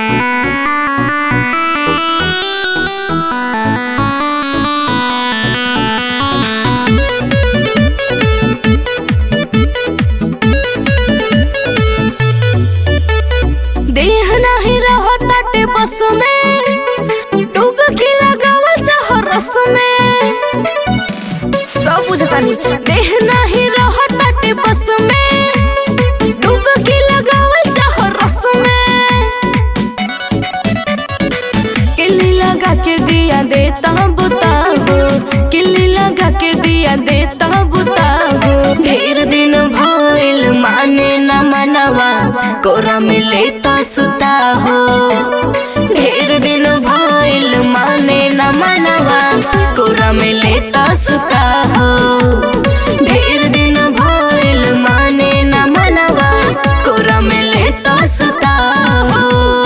देह नाही रहताटे बस में डुबकी लगावल चाह रस में सब बुझतानी देह नाही रहताटे बस में डुबकी लगावल चाह रस में किल्ली लगा के दिया देता बुता हो किल्ली लगा के दिया देता बुता हो ढेर दिन भइल माने न मनवा कोरा में लेता सुता हो ढेर दिन भइल माने न मनवा कोरा में लेता सुता हो ढेर दिन भइल माने न मनवा कोरा में लेता सुता हो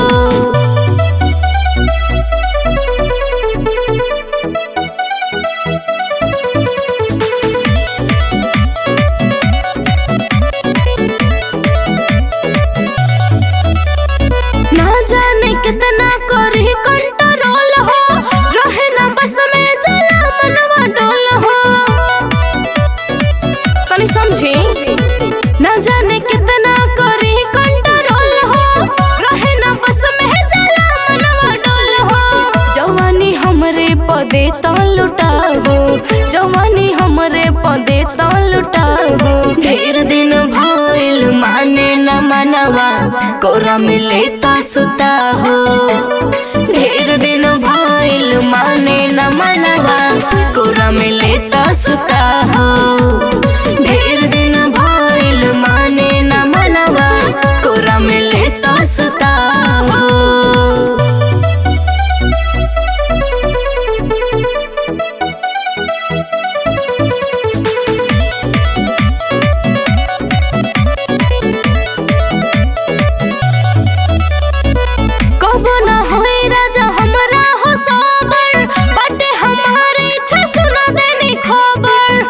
ना जाने कितना करी कंट्रोल हो रहे ना बस में जला मनवा डोल हो तनी समझी ना जाने कितना करी कंट्रोल हो रहे ना बस में जला मनवा डोल हो जवानी हमरे पदे तो लुटाबो जवानी हमरे पदे तो लुटाबो ढेर दिन भइल माने न मनवा कोरा में लेता सुता हो ढेर दिन भइल माने न मनवा कोरा में लेता सुता हो ढेर दिन भइल माने न मनवा कोरा में लेता सुता हो कबो ना होई राजा हमरा हो सबर बाटे हमारे इच्छा सुना देनी खबर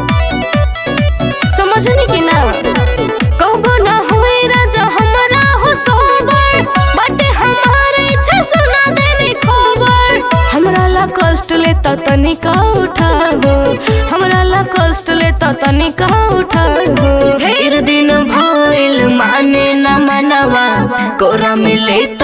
समझनी कि ना कबो ना होई राजा हमरा हो सबर बाटे हमारे इच्छा सुना देनी खबर हमरा ला कष्ट लेता तनिका उठाबो हमरा ला कष्ट लेता तनिका उठाबो ढेर दिन भइल माने न मनवा कोरा में लेता